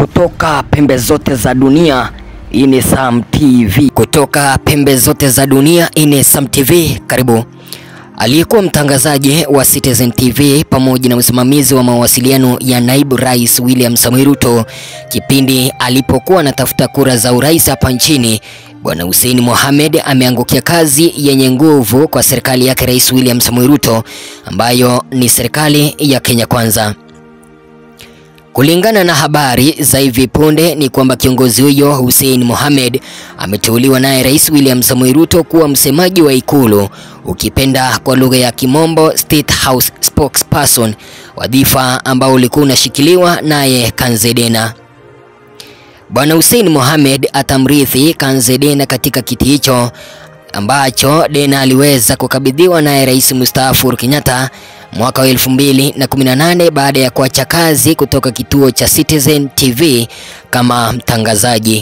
Kutoka pembe zote za dunia, hii ni Sam TV. Kutoka pembe zote za dunia, hii ni Sam TV. Karibu. Aliyekuwa mtangazaji wa Citizen TV pamoja na msimamizi wa mawasiliano ya naibu rais William Samoei Ruto kipindi alipokuwa anatafuta kura za urais hapa nchini, Bwana Hussein Mohamed ameangukia kazi yenye nguvu kwa serikali yake Rais William Samoei Ruto ambayo ni serikali ya Kenya Kwanza. Kulingana na habari za hivi punde ni kwamba kiongozi huyo Hussein Mohamed ameteuliwa naye Rais William Samoei Ruto kuwa msemaji wa Ikulu, ukipenda kwa lugha ya Kimombo State House spokesperson, wadhifa ambao ulikuwa unashikiliwa naye Kanzedena. Bwana Hussein Mohamed atamrithi Kanzedena katika kiti hicho ambacho Dena aliweza kukabidhiwa naye Rais mstaafu Uhuru Kenyatta mwaka wa 2018 baada ya kuacha kazi kutoka kituo cha Citizen TV kama mtangazaji.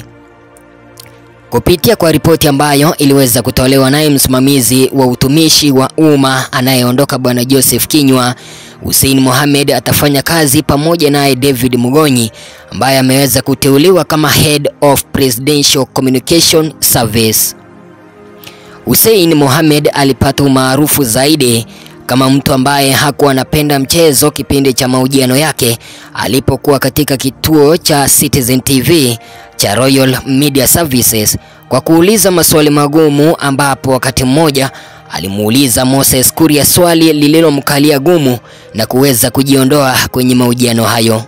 Kupitia kwa ripoti ambayo iliweza kutolewa naye msimamizi wa utumishi wa umma anayeondoka Bwana Joseph Kinyua, Hussein Mohamed atafanya kazi pamoja naye David Mugonyi ambaye ameweza kuteuliwa kama Head of Presidential Communication Service. Hussein Mohamed alipata umaarufu zaidi kama mtu ambaye hakuwa anapenda mchezo kipindi cha mahojiano yake alipokuwa katika kituo cha Citizen TV cha Royal Media Services kwa kuuliza maswali magumu, ambapo wakati mmoja alimuuliza Moses Kuria swali lililomkalia gumu na kuweza kujiondoa kwenye mahojiano hayo.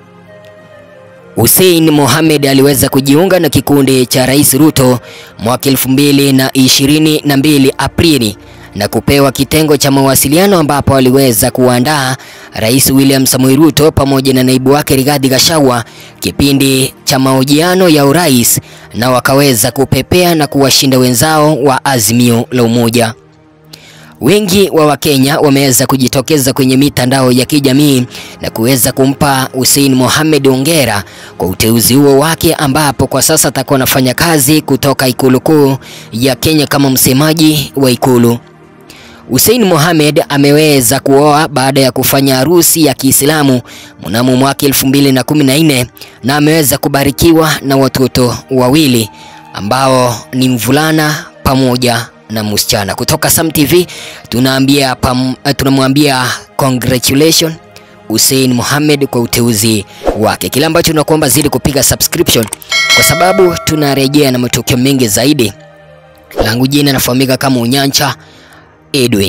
Hussein Mohamed aliweza kujiunga na kikundi cha Rais Ruto mwaka elfu mbili na ishirini na mbili Aprili na kupewa kitengo cha mawasiliano ambapo aliweza kuandaa Rais William Samoei Ruto pamoja na naibu wake Rigathi Gachagua kipindi cha mahojiano ya urais na wakaweza kupepea na kuwashinda wenzao wa Azimio la Umoja. Wengi wa Wakenya wameweza kujitokeza kwenye mitandao ya kijamii na kuweza kumpa Hussein Mohamed hongera kwa uteuzi huo wake, ambapo kwa sasa atakuwa anafanya kazi kutoka ikulu kuu ya Kenya kama msemaji wa ikulu. Hussein Mohamed ameweza kuoa baada ya kufanya harusi ya Kiislamu mnamo mwaka 2014 na ameweza kubarikiwa na watoto wawili ambao ni mvulana pamoja na msichana. Kutoka Sam TV tunaambia tunamwambia congratulation Hussein Mohamed kwa uteuzi wake. Kile ambacho tunakuomba zidi kupiga subscription kwa sababu tunarejea na matukio mengi zaidi. Langu jina nafahamika kama Unyancha Edwin.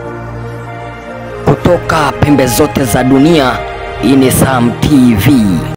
Kutoka pembe zote za dunia, hii ni Sam TV.